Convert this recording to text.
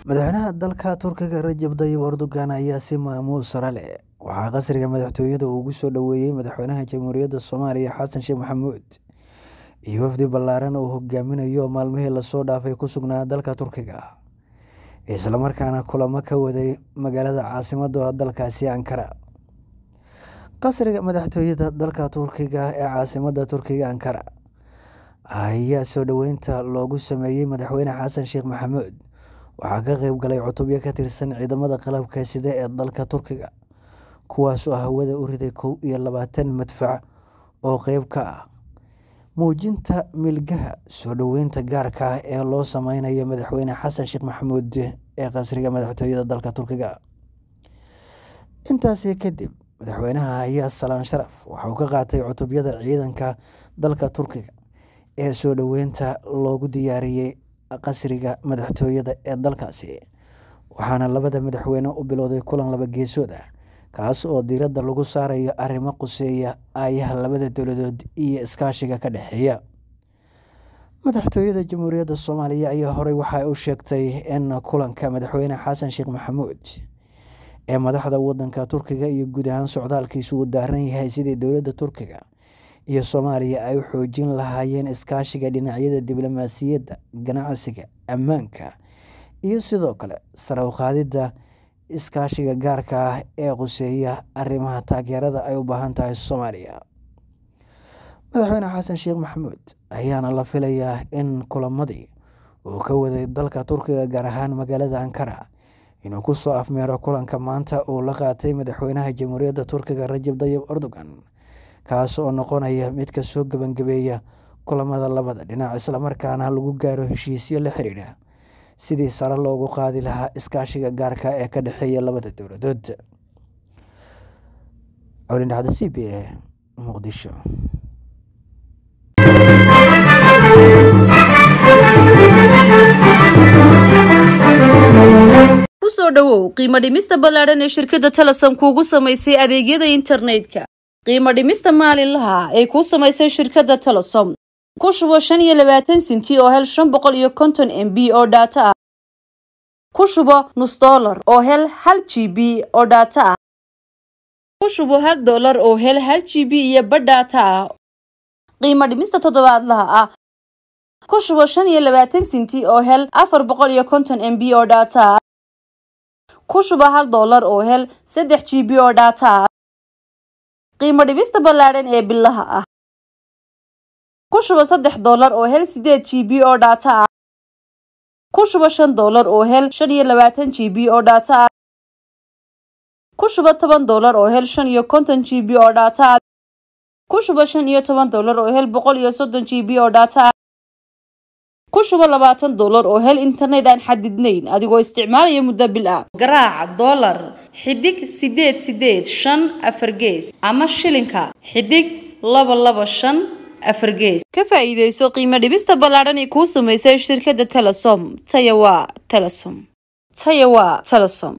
madaxweynaha dalka turkiga rajab tayyib erdogan ayaa si maamuus sare leh waxaa qasriga madaxtooyada uu ugu soo dhoweeyey madaxweynaha jamhuuriyadda soomaaliya xasan sheekh maxamuud iyo wafdi ballaaran uu hogaaminayo maalmihii lasoo dhaafay ku sugnaa dalka turkiga islamarkaana kulamo ka waday magaalada caasimada dalkaasi ankara qasriga madaxtooyada dalka turkiga ee caasimada turkiga ankara ayaa soo dhoweynta loogu sameeyey madaxweyne xasan sheekh maxamuud waxaa ka qeyb galay cutubyo ka tirsan ciidamada qalabka sida ee dalka turkiga kuwaasoo hawada u riday kow iyo labaatan madfac oo qeyb ka ah muujinta milgaha soo dhoweynta gaarka ah ee loo sameynayo madaxweyne xasan sheekh maxamuud ee qasriga madaxtooyada dalka turkiga intaasi kadib madaxweynaha ayaa salaan sharaf waxauu ka qaatay cutubyada ciidanka dalka turkiga ee soo dhoweynta loogu diyaariyey qasriga madaxtooyada ee dalkaasi waxaana labada madaxweyne u bilowday kulan laba geesood ah kaas oo diiradda lagu saarayo arrimo quseeya aayaha labada dowladood iyo iskaashiga ka dhexeeya madaxtooyada jamhuuriyadda soomaaliya ayaa horey waxa u sheegtay in kulanka madaxweyne xasan sheekh maxamuud ee madaxda wadanka turkiga iyo guud ahaan socdaalkiisu uu daaran yahay sidii dowladda turkiga iyo soomaaliya ay u xoojin lahaayeen iskaashiga dhinacyada diblomaasiyadda ganacsiga ammaanka iyo sidoo kale sare u qaadidda iskaashiga gaarka ah ee quseeya arrimaha taageerada ay u baahan tahay soomaaliya madaxweyne xasan sheekh maxamuud ayaana la filayaa in kulamadii uu ka waday dalka turkiga gaar ahaan magaalada ankara inuu kusoo afmeero kulanka maanta uu la qaatay madaxweynaha jamhuuriyadda turkiga rajab tayyib erdogan kaas oo noqonaya mid ka soo gebangabeeya kulamada labada dhinac islamarkaana lagu gaaro heshiisyo la xiriira sidii sare loogu qaadi lahaa iskaashiga gaarka ee ka dhexeeya labada dowladood colindhacda c b a muqdisho kusoo dhowow qiimo dhimista ballaadhan ee shirkadda telesom kuugu samaysay adeegyada internetka qiimo dhimista maalinlaha ee kuu samaysay shirkadda telesom ku shubo shan iyo labaatan sinti oo hel shan boqol iyo konton m b oo dhaato ah ku shubo nus dollar oo hel hal g b oo dhaato ah ku shubo hal dollar oo hel hal g b iyo badh dhaato ah qiimo dhimista toddobaadlaha ah ku shubo shan iyo labaatan sinti oo hel afar boqol iyo konton m b oo dhaato ah ku shubo hal dollar oo hel saddex g b oo dhaato ah qiimo dhibista ballaadhan ee bilaha ah ku shubo saddex dollar oo hel sideed g b oo dhaato ah ku shubo shan dollar oo hel shan iyo labaatan g b oo dhaato ah ku shubo toban dollar oo hel shan iyo konton g b oo dhaato ah ku shubo shan iyo toban dollar oo hel boqol iyo soddon g b oo dhaato ah ku shubo labaatan dollar oo hel internet aan xadidnayn adigoo isticmaalaya muddo bil ah garaaca dollar xidig sideed sideed shan afar gees ama shilinka xidig laba laba shan afar gees ka faa'iidayso qiimo dhibista ballaadhan ee kuu samaysay shirkadda telesom taya waa telesom taya waa telesom